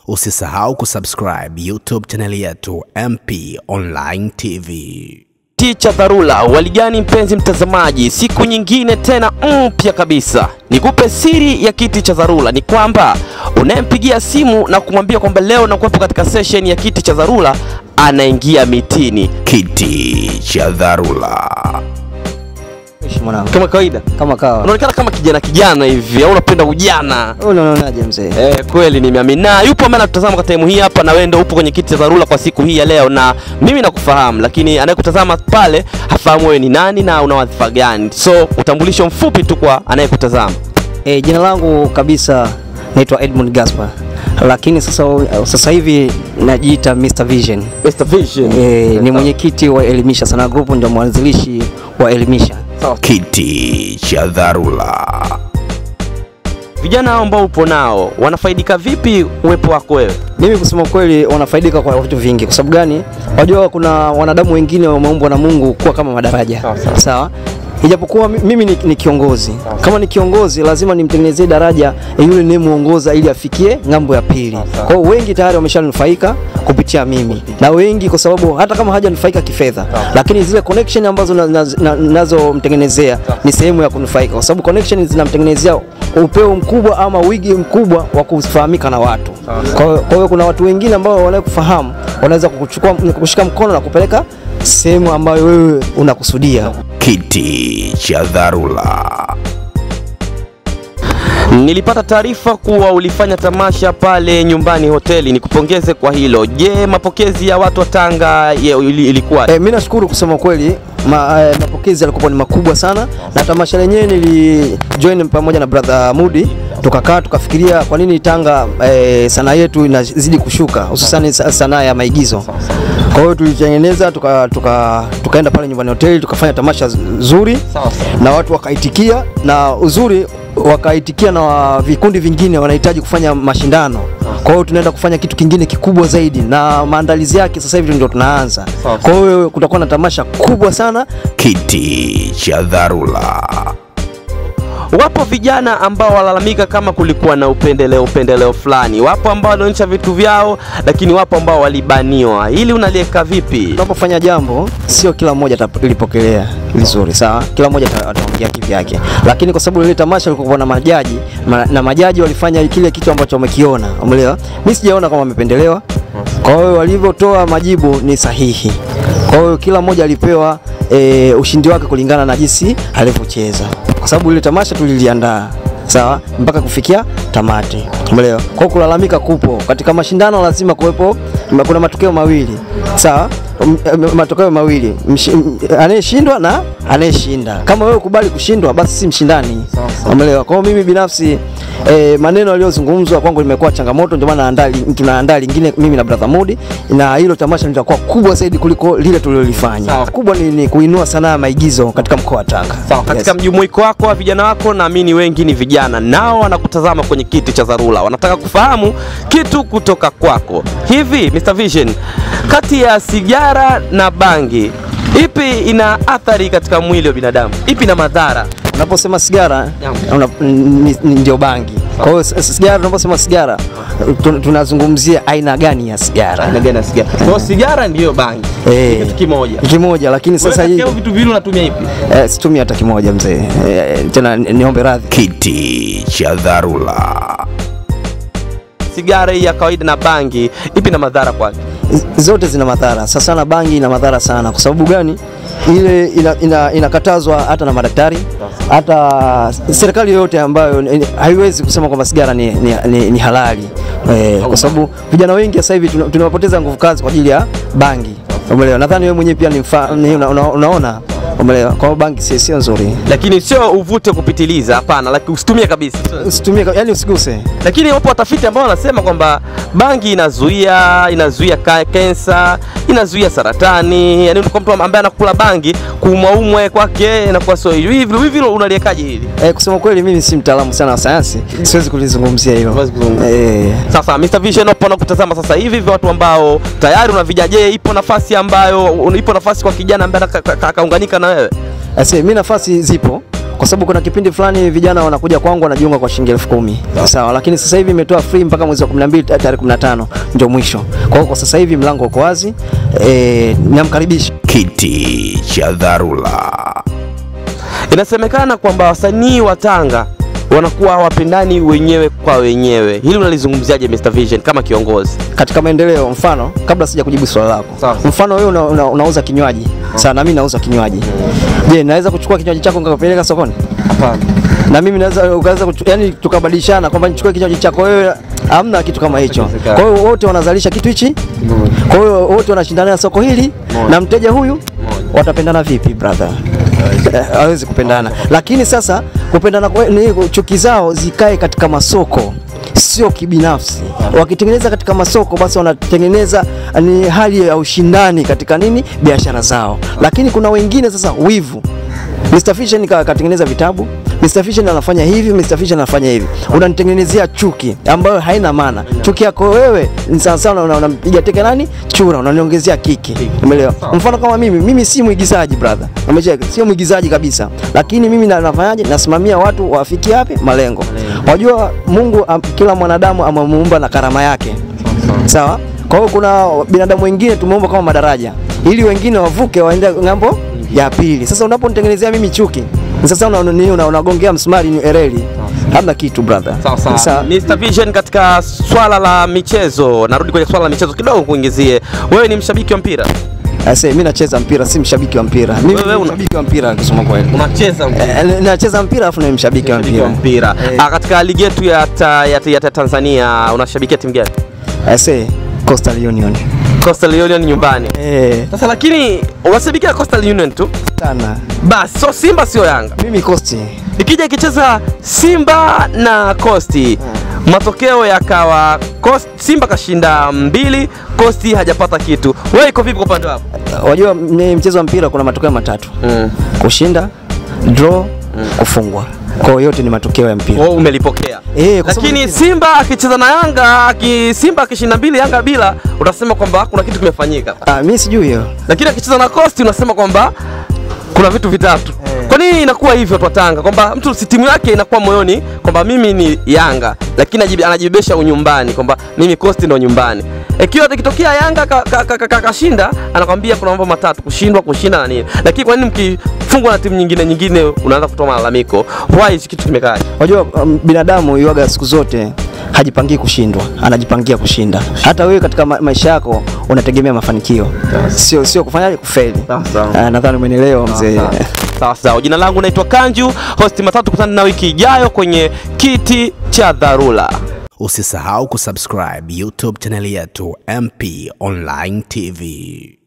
Usisahau kusubscribe YouTube chaneli yetu MP Online TV. Kiti cha dharura. Waligani mpenzi mtazamaji, siku nyingine tena mpya kabisa. Nikupe siri ya kiti cha dharura ni kwamba unayempigia simu na kumwambia kwamba leo nakuwepo katika session ya kiti cha dharura, anaingia mitini Kiti cha dharura. Ishi mwanangu. kama kawaida. Kama kawa. Unaonekana kama kijana kijana hivi, au unapenda ujana? Wewe unaonaje mzee? Eh, kweli nimeamini. Na yupo ambaye anatutazama kwa time hii hapa, na wewe ndio upo kwenye kiti cha dharura kwa siku hii ya leo, na mimi nakufahamu, lakini anayekutazama pale hafahamu wewe ni nani na una wadhifa gani. So utambulisho mfupi tu kwa anayekutazama. Eh, jina langu kabisa naitwa Edmund Gaspar. Lakini sasa sasa hivi najiita Mr Vision. Mr. Vision. Eh, ni mwenyekiti wa Elimisha Sana Group ndio mwanzilishi wa Elimisha. Kiti cha dharura. Vijana hao ambao upo nao wanafaidika vipi uwepo wako wewe? Mimi kusema kweli wanafaidika kwa vitu vingi. Kwa sababu gani? Wajua kuna wanadamu wengine wameumbwa na Mungu kuwa kama madaraja. Sawa, sawa. Sawa? Ijapokuwa mi- mimi ni, ni kiongozi. Kama ni kiongozi lazima nimtengenezee daraja eh, yule niyemuongoza ili afikie ng'ambo ya pili. Kwa hiyo wengi tayari wameshanufaika kupitia mimi. Na wengi kwa sababu hata kama hajanufaika kifedha, lakini zile connection ambazo na- na- na- nazomtengenezea ni sehemu ya kunufaika kwa sababu connection zinamtengenezea upeo mkubwa ama wigi mkubwa wa kufahamika na watu. Kwa hiyo- kwa hiyo kuna watu wengine ambao wanakufahamu wanaweza kukuchukua kukushika mkono na kupeleka sehemu ambayo wewe unakusudia. Kiti cha dharura. Nilipata taarifa kuwa ulifanya tamasha pale nyumbani hoteli, nikupongeze kwa hilo. Je, mapokezi ya watu wa Tanga ye- ili- ilikuwa E, mi nashukuru kusema kweli ma, e, mapokezi yalikuwa ni makubwa sana na tamasha lenyewe nilijoin pamoja na brother Mudi tukakaa tukafikiria kwa nini Tanga e, sanaa yetu inazidi kushuka hususani sa- sanaa ya maigizo. Kwa hiyo tulitengeneza tuka, tuka, tukaenda pale nyumbani hoteli tukafanya tamasha zuri na watu wakaitikia, na uzuri wakaitikia na wa- vikundi vingine wanahitaji kufanya mashindano. Kwa hiyo tunaenda kufanya kitu kingine kikubwa zaidi, na maandalizi yake sasa hivi ndio tunaanza. Kwa hiyo kutakuwa na tamasha kubwa sana. Kiti cha dharura. Wapo vijana ambao walalamika kama kulikuwa na upendeleo upendeleo fulani. Wapo ambao walionyesha vitu vyao, lakini wapo ambao walibaniwa. Hili unaliweka vipi? Tunapofanya jambo, sio kila mmoja atalipokelea vizuri, sawa? Kila mmoja ata- ataongea kivyake, lakini kwa sababu ile tamasha lilikuwa na majaji ma, na majaji walifanya kile kitu ambacho wamekiona, umeelewa? Mimi sijaona kama wamependelewa, kwa hiyo walivyotoa majibu ni sahihi. Kwa hiyo kila mmoja alipewa e, ushindi wake kulingana na jinsi alivyocheza, kwa sababu ile tamasha tuliliandaa sawa mpaka kufikia tamati, umeelewa? Kwa hiyo kulalamika kupo katika mashindano, lazima kuwepo, kuna matokeo mawili sawa, M- m- matokeo mawili, Mshi- m- anayeshindwa na anayeshinda. Kama wewe ukubali kushindwa, basi si mshindani, umeelewa? Kwa hiyo mimi binafsi eh, maneno yaliyozungumzwa kwangu limekuwa changamoto, ndio maana naandaa li- tunaandaa lingine mimi na brother Mudi, na hilo tamasha litakuwa kubwa zaidi kuliko lile tulilolifanya. Sawa. Kubwa ni, ni kuinua sanaa ya maigizo katika mkoa wa Tanga. Sawa, katika Yes. mjumuiko wako wa vijana wako, naamini wengi ni vijana, nao wanakutazama kwenye kiti cha dharura, wanataka kufahamu kitu kutoka kwako. Hivi Mr Vision, kati ya sigara na bangi, ipi ina athari katika mwili wa binadamu? Ipi ina madhara? Unaposema sigara Naam. una, ni, ni ndio bangi. Kwa hiyo s- sigara, tunaposema sigara tun- tunazungumzia aina gani ya sigara? Aina gani ya sigara? Kwa sigara ndiyo bangi, Eh. Ni kitu kimoja. Kimoja, lakini sasa hii Wewe vitu viwili unatumia ipi? eh, situmii hata kimoja mzee. Eh, tena ni- niombe radhi. Kiti cha dharura. Sigara hii ya kawaida na bangi, ipi na madhara kwake? Z- zote zina madhara. Sasa na bangi ina madhara sana. Kwa sababu gani? Ile ina, ina, inakatazwa hata na madaktari, hata serikali yoyote ambayo ni- haiwezi kusema kwamba sigara ni, ni, ni, ni halali eh, kwa sababu vijana wengi sasa hivi tuna- tunapoteza nguvu kazi kwa ajili ya bangi. Umeelewa? Nadhani wewe mwenyewe pia ni mfa, ni una, una, unaona umeelewa? Kwa hiyo bangi si- sio nzuri, Lakini sio uvute kupitiliza, hapana, lakini usitumie kabisa. usitumie, yani usiguse. lakini wapo watafiti ambao wanasema kwamba bangi inazuia inazuia ka- kensa inazuia saratani yani kwa mtu ambaye anakula bangi kuumwaumwe kwake inakuwa sio hivi hivi hivi unaliekaje hili Eh, kusema kweli mimi si mtaalamu sana wa sayansi, siwezi kulizungumzia hilo. Huwezi kuzungumzia. Eh, sasa Mr Vision hapo nakutazama sasa hivi hivi watu ambao tayari una vijana je ipo nafasi ambayo ipo nafasi kwa kijana ambaye aka- aka- akaunganika na wewe Ase, mi nafasi zipo kwa sababu kuna kipindi fulani vijana wanakuja kwangu wanajiunga kwa shilingi elfu kumi sawa, lakini sasa hivi imetoa free mpaka mwezi wa 12 tarehe 15 ndio mwisho. Kwa hiyo kwa sasa hivi mlango uko wazi, eh, namkaribisha Kiti cha dharura. Inasemekana kwamba wasanii wa Tanga wanakuwa hawapendani wenyewe kwa wenyewe. Hili unalizungumziaje Mr Vision kama kiongozi? katika maendeleo. Mfano, kabla sija kujibu swali lako, Sawa. mfano wewe una, una, unauza kinywaji sawa, na mimi nauza kinywaji. Je, naweza kuchukua kinywaji chako nikakupeleka sokoni? Hapana. na mimi naweza ukaweza kuchu- yani tukabadilishana kwamba nichukue kinywaji chako wewe, hamna kitu kama hicho. Haiwezekani. Kwa hiyo wote wanazalisha kitu hichi, kwa hiyo wote wanashindana na soko hili na mteja huyu, watapendana vipi brother? Eh, hawezi kupendana. Lakini sasa kupendana kwe- ni chuki zao zikae katika masoko sio kibinafsi. Wakitengeneza katika masoko, basi wanatengeneza ni hali ya ushindani katika nini, biashara zao. Lakini kuna wengine sasa wivu Mr. Fisher ka- katengeneza vitabu, Mr. Fisher anafanya hivi, Mr. Fisher anafanya hivi. Unanitengenezea chuki ambayo haina maana. Chuki yako wewe ni sawa sawa una- unampiga teke nani? Chura, unaniongezea kiki. Umeelewa? Mfano kama mimi, mimi si mwigizaji brother. Umecheka? Sio mwigizaji kabisa. Lakini mimi na- nafanyaje? Nasimamia watu wafikie wapi? Malengo. Wajua Mungu am, kila mwanadamu amemuumba na karama yake. Sawa? Kwa hiyo kuna binadamu wengine tumeumba kama madaraja ili wengine wavuke waende ng'ambo ya pili. Sasa unaponitengenezea mimi chuki, sasa una- nini una- unagongea msumari ni ereli. Hamna kitu brother. Sawa sawa. Sasa, Mr Vision, katika swala la michezo, narudi kwenye swala la michezo kidogo kuingizie. Wewe ni mshabiki wa mpira? Ase, mimi nacheza mpira, si mshabiki wa mpira. Mimi Wewe ni una- mshabiki wa mpira kusema kweli. Unacheza Eh, Nacheza mpira afu ni mshabiki wa Mshabiki wa mpira. mpira. Eh. Ah, katika ligi yetu ya, ta, ya, ya, ya Tanzania unashabikia timu gani? Ase, Coastal Union. Coastal Union nyumbani. Eh, Sasa lakini unashabikia Coastal Union tu sana. basi, so Simba sio Yanga. Mimi Coast. Ikija ikicheza Simba na Costi, matokeo yakawa Coast, Simba kashinda mbili, Costi hajapata kitu. Wewe iko vipi kwa upande wako? Wajua m- mchezo wa mpira kuna matokeo matatu. Mm. Kushinda, draw, kufungwa. Kwa hiyo yote ni matokeo ya mpira. Wewe umelipokea. Eh, kwa sababu Lakini Simba akicheza na Yanga, aki, Simba akishinda mbili Yanga bila, utasema kwamba kuna kitu kimefanyika. Ah, mimi sijui hiyo. Lakini akicheza na Costi unasema kwamba kuna vitu vitatu. Kwa nini inakuwa hivyo kwa Tanga kwamba mtu si timu yake inakuwa moyoni kwamba mimi ni Yanga, lakini anajibe- anajibebesha unyumbani kwamba mimi Costi ndo nyumbani. Ikiwa ikitokea Yanga kashinda ka, ka, ka, kashinda, anakwambia kuna mambo matatu: kushindwa, kushinda na nini. Lakini kwa nini mkifungwa na timu nyingine nyingine unaanza kutoa malalamiko? Why hichi kitu kimekaa? Unajua um, binadamu yuaga siku zote hajipangii kushindwa, anajipangia kushinda. Hata wewe katika ma maisha yako unategemea mafanikio, sio sio kufanyaje kufeli. Sawa, sawa. Ah, Nadhani umenielewa mzee. Sawa sawa. Jina langu naitwa Kanju, hosti matatu. Kutana na wiki ijayo kwenye kiti cha dharura. Usisahau kusubscribe YouTube chaneli yetu MP Online TV.